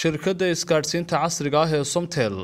shirkadda isgaadhsiinta casriga ah ee somtel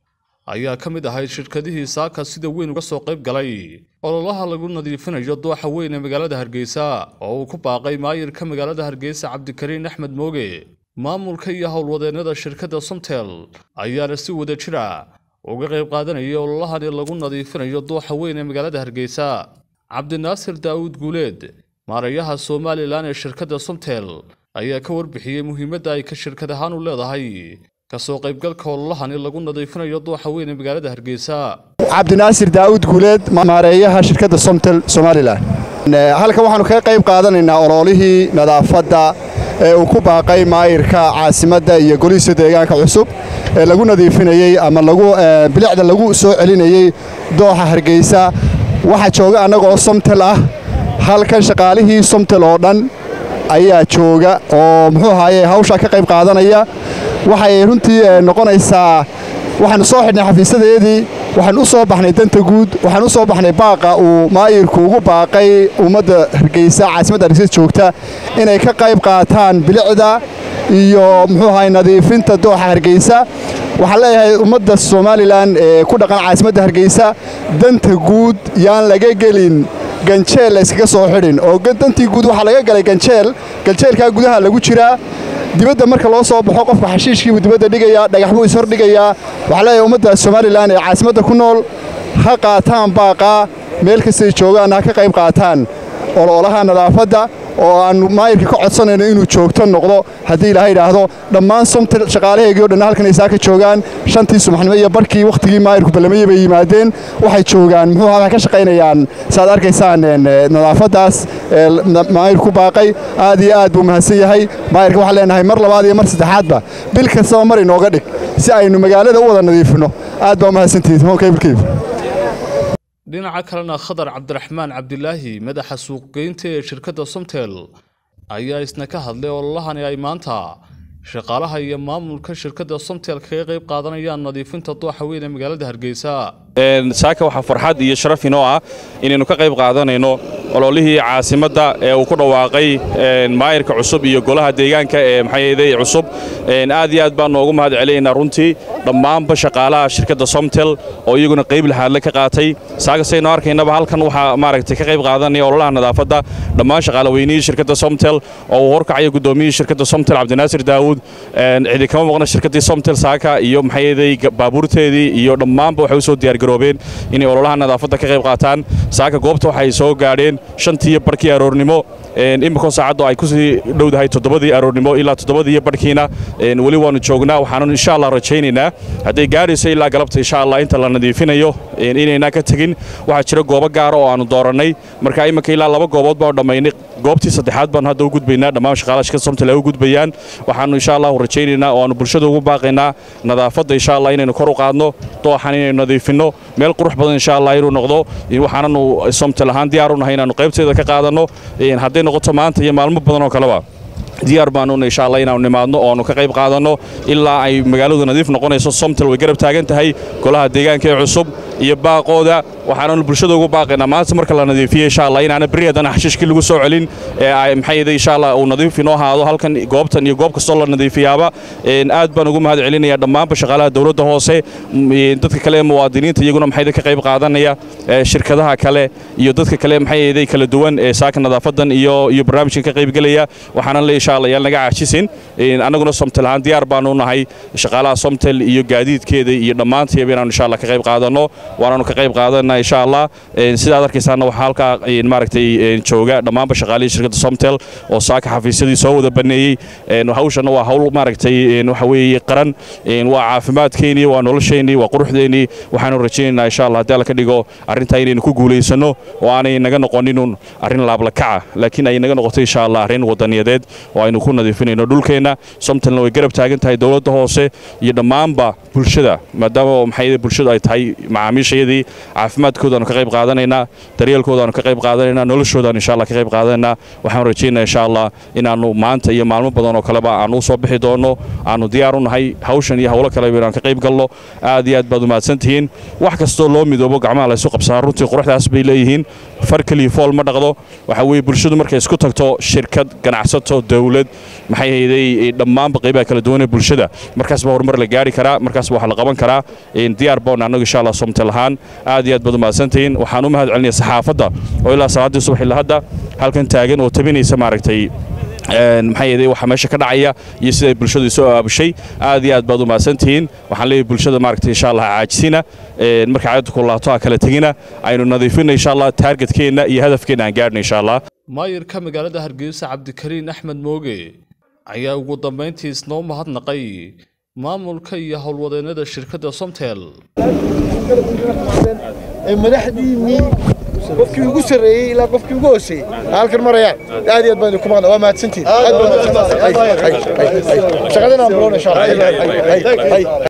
ayaa ka mid ahayd shirkadihii saaka sida weyn uga soo qayb galay ololaha lagu nadiifinayo dooxa weyn ee magaalada hargeysa oo uu ku baaqay maayirka magaalada hargeysa cabdikariin axmed mooge maamulka iyo howlwadeennada shirkadda somtel ayaana si wada jira uga qayb qaadanayay ololahani lagu nadiifinayo dooxa weyn ee magaalada hargeysa cabdinaasir daa'uud guuleed maarayaha somalilan ee shirkadda somtel ayaa ka warbixiyey muhiimadda ay ka shirkad ahaan u leedahay kasoo qaybgalka ololahani lagu nadiifinayo dooxa weyn ee magaalada hargeysa cabdinaasir daa'uud guuleed maareeyaha shirkadda somtel somalilan halkan waxaannu kaga qayb qaadanaynaa ololihii nadaafadda ee uu ku baaqay maayirka caasimadda iyo golihiisa deegaanka cusub ee lagu nadiifinayey ama lagu bilicda lagu soo celinayey dooxa hargeysa waxaa jooga annaga oo somtel ah halkan shaqaalihii somtel oo dhan ayaa jooga oo muxuu ahaaye hawshaa ka qayb qaadanaya waxay runtii noqonaysaa waxaannu soo xidhnay xafiisadeedii waxaan u soo baxnay danta guud waxaan u soo baxnay baaqa uu maayirku ugu baaqay ummadda hargeysa caasimadda hargeysa joogta inay ka qayb qaataan bilicda iyo muxuu ahaye nadiifinta dooxa hargeysa waxaan leeyahay ummadda somalilan ee ku dhaqan caasimadda hargeysa danta guud yaan laga gelin ganjeel layskaga soo xidhin oo dantii guud waxaa laga galay ganjeel ganjeelkaa gudaha lagu jiraa dibadda marka loo soo baxo qofka xashiishkiibuu dibadda dhigayaa dhagax buu ishordhigayaa waxaa leeyahay ummadda somalilan ee caasimadda ku nool ha qaataan baaqaa meel kastay joogaan ha ka qayb qaataan ololaha nadaafadda oo aannu maayirka ka codsanayno inuu joogto noqdo haddii ilaaha idhaahdo dhammaan somtel shaqaalaheegii o dhan halkan aysaa ka joogaan shantii subaxnimo iyo barkii wakhtigii maayirku ballamayey bay yimaadeen waxay joogaan muxuu waxay ka shaqaynayaan saaad arkaysaan nadaafaddaas ee maayirku baaqay aad iyo aad buu mahadsan yahay maayirka waxaan leenahay mar labaad iyo mar saddexaadba bil kastaba mar inooga dhig si aynu magaalada u wada nadiifinno aad baa umahadsantihiin honkayblkeyb dhinaca kalena khadar cabdiraxmaan cabdilaahi madaxa suuqgeynta ee shirkadda somtel ayaa isna ka hadlay ololahani ay maanta shaqaalaha iyo maamulka shirkadda somtel kaga qayb qaadanayaan nadiifinta dooxa weyn ee magaalada hargeysa saaka waxaa farxad iyo sharaf inoo ah inaynu ka qayb qaadanayno ololihii caasimadda ee uu ku dhawaaqay maayirka cusub iyo golaha deegaanka ee maxaayday cusub aad iyo aad baan noogu mahad celinaynaa runtii dhammaanba shaqaalaha shirkadda somtel oo iyaguna qayb lahaadle ka qaatay saakasaynu arkaynaba halkan waxaa maaragtay ka qayb qaadanaya ololaha nadaafadda dhammaan shaqaalaweynihii shirkadda somtel oo uu horkacaya guddoomiyihii shirkadda somtel cabdinaasir daawuud cidi kama maqna shirkaddii somtel saaka iyo maxaayday baabuurteedii iyo dhammaanba waxay u soo diyaargaroobeen inay ololaha nadaafadda ka qayb qaataan saaka goobta waxay soo gaadheen shantiiyo barhkii aroornimo iminkoo saacaddu ay ku sii dhowdahay toddobadii aroornimo ilaa toddobadiiyo barhkiina weli waannu joognaa waxaanu insha allah rajaynaynaa hadday gaadhayso ilaa galabta insha allah inta la nadiifinayo inaynaa ka tegin waxaa jira goobo gaara oo aannu doorannay marka iminka ilaa laba goobood baanu dhammaynay goobtii saddexaad baanu hadda u gudbaynaa dhammaan shaqaalaha shirkada somtel ay u gudbayaan waxaannu insha allahu rajaynaynaa oo aannu bulshada ugu baaqaynaa nadaafadda insha allah inaynu kor u qaadno dooxan inaynu nadiifinno meel qurux badan insha allah inuu noqdo waxaananu somtel ahaan diyaar u nahay inaannu qaybteeda ka qaadanno hadday noqoto maanta iyo maalmo badan oo kaleba diyaar baanuna insha allah inaanu nimaadno oo aanu ka qayb qaadanno ilaa ay magaaladu nadiif noqonayso somtel way garab taagan tahay golaha deegaanka ee cusub iyo baaqooda waxaananu bulshada ugu baaqaynaa maanta marka la nadiifiyo insha allah inaana beri haddana xashiishkii lagu soo celin ee maxayda insha allah uu nadiif inoo ahaado halkan goobtan iyo goob kastoo la nadiifiyaaba aad baan ugu mahad celinaya dhammaanba shaqaalaha dowladda hoose dadka kale ee muwaadiniinta iyaguna maxayda ka qayb qaadanaya shirkadaha kale iyo dadka kale maxayday kala duwan ee saaka nadaafadan iyo iyo barnaamijkan ka qaybgelaya waxaana le insha allah yaan naga caajisin annaguna somtel ahaan diyaar baanu nahay shaqaalaha somtel iyo gaadiidkeeda iyo dhammaantiiba inaanu insha allah ka qayb qaadanno waanaanu ka qayb qaadanaa insha allah sidaad arkaysaana waxaa halkaa maaragtay jooga dhammaanba shaqaalihii shirkadda somtel oo saaka xafiisyadii soo wada baneeyey hawshanna waa hawl maaragtay waxa weeye qaran waa caafimaadkeennii waa nolosheennii waa quruxdeennii waxaanu rajaynaynaa insha allah haddii alla ka dhigo arrintaa inaynu ku guulaysanno oo aanay naga noqoninun arrin laablakaca laakiin ay naga noqoto insha allah arrin wadaniyadeed oo aynu ku nadiifinayno dhulkeenna somtelna way garab taagan tahay dowladda hoose iyo dhammaanba bulshada maadaama maxay bulshadu ay tahay macaamiishayadii caafimaadkoodaanu ka qayb qaadanaynaa daryeelkoodaanu ka qayb qaadanaynaa noloshoodaanu insha allah ka qayb qaadanaynaa waxaanu rajaynaa insha allah inaannu maanta iyo maalmo badan oo kaleba aanu u soo bixi doonno aanu diyaar u nahay hawshan iyo howlo kaleba inaan ka qayb galno aad iyo aad baad u mahadsantihiin wax kastoo loo midoobo gacmaha laysu qabsaa runtii quruxdaas bay leeyihiin far keliya fool ma dhaqdo waxa weeye bulshadu markay isku tagto shirkad ganacsato dawlad maxay hayday dhammaanba qaybaha kala duwan ee bulshada markaas baa horumar la gaari karaa markaas baa wax la qaban karaa diyaar baan annagu insha allah somtel ahaan aad iyo aad baad u mahadsantihiin waxaan u mahad celinaya saxaafadda oo ilaa salaaddii subax ilaa hadda halkan taagan oo tabinaysa maaragtay maxay yeeday waxa meesha ka dhacaya iyo sida bulshadu soo aabushay aad iyo aad baad u mahadsantihiin waxaan leeyahay bulshada maaragtay insha allah caajisina marka caadadu ku laato ha kala tegina aynu nadiifina insha allah taargetkeenna iyo hadafkeenna aan gaadhna insha allah maayirka magaalada hargeysa cabdikariin axmed mooge ayaa ugu dambayntii isnoo mahadnaqay maamulka iyo howlwadeennada shirkadda somtel madaxdiinnii qofkii ugu sarreeyey ilaa qofkii ugu hooseeyey halkan marayaan aad iyo aad baan idinku mahadna waa mahadsantihin aad baa mahadsantahay shaqadana aan bilown insha allah